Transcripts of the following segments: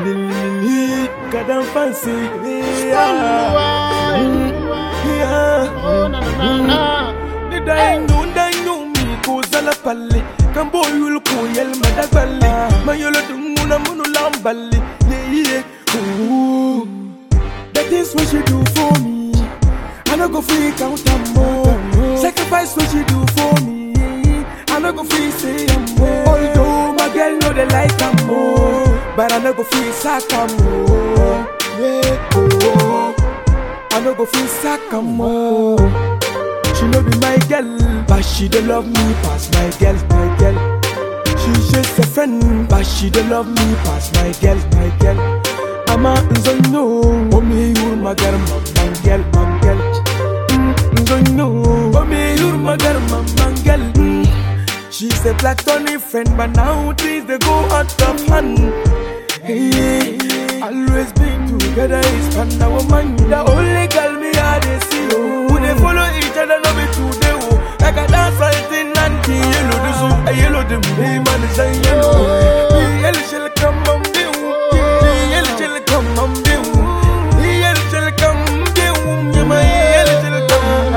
God I'm fancy. Why? Yeah. Oh, na, na, na, na. Ni dainu dainu mi ko zala palle kan boyul ko yel madagballe ma yolo dunguna munu lamballe yeah yeah ooh that is what you do for me I no go free count am more sacrifice what you do for me I no go free say am more although my girl know they like am more but I no go free sack am more yeah oh I no go free sack am more she no be my girl, but she dey love me pass my girl, my girl. She just a friend, but she dey love me pass my girl, my girl. Ama nzonyo, omi yur magar mamman girl, mam girl. Mm, Nzonyo, omi yur magar mamman girl. Mm. She's a platonic friend, but now things they go out of hand. Hey, always been together is fun. Now woman, the only girl me I dey see. Oh, we dey follow each other, no be today. Oh, like a dance fighting and the yellow the zoo, a yellow the me man is a yellow. The yellow shall come on the The yellow shall come on the The yellow shall come the Yeah, my yellow shall come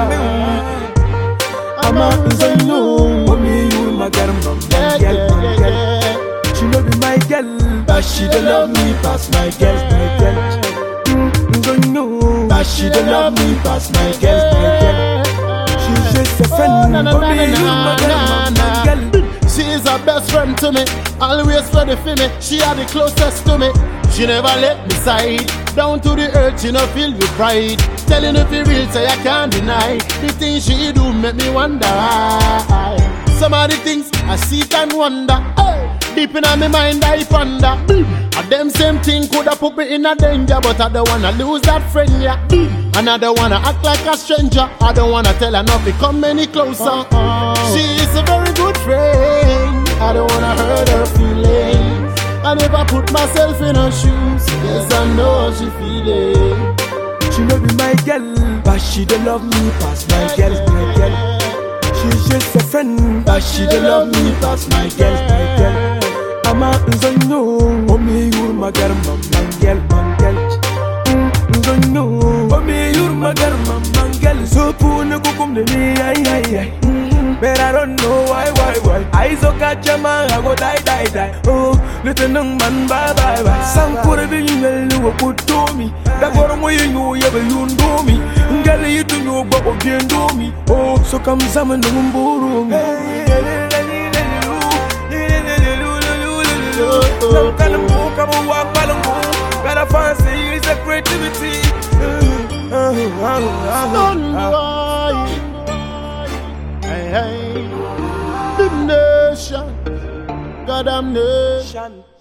on I'm a nzanyo, mommy you my girl, my Yeah, girl, yeah, my yeah, girl. yeah. She no be my girl, but she dey love me pass my girl, my girl. Mm, don't know, but she dey love me pass my girl, my girl. She's just a friend, na, na, but na, me na, you my girl, na, my na. girl. She is her best friend to me, always ready for me. She are the closest to me. She never let me side. Down to the earth, she no feel with pride. Telling if it real, say I can't deny. The things she do make me wonder. why. Some of the things I see and wonder. Hey, deep in my mind, I ponder. And them same thing coulda put me in a danger, but I don't wanna lose that friend, yeah. And I don't wanna act like a stranger. I don't wanna tell her not to come any closer. She is a very good friend. I don't wanna hurt her feelings. I never put myself in her shoes. Yes, I know how she feeling. She no be my girl, but she dey love me pass my girl, my girl. She's just a friend, but she dey love me pass my girl, my girl. I'm a nzonyo, mommy you my girl, my girl, my girl. Mm, Nzonyo, mommy you my girl, my girl. So puna kukum de me, ay ay ay. Mm, But I don't know why, why, why. I so catch a man, I go die, die, die. Oh, little nung man, bye, bye, bye. Some could have been well, you were good to me. That got away, you know, you ever you do me. Girl, you do know, but what you do me. Oh, so come some and umburu. Some kind of book, I'm a walk, I'm a Got a fancy, it's a creativity. Don't why. Hey, hey. The nation. God damn nation. Shan.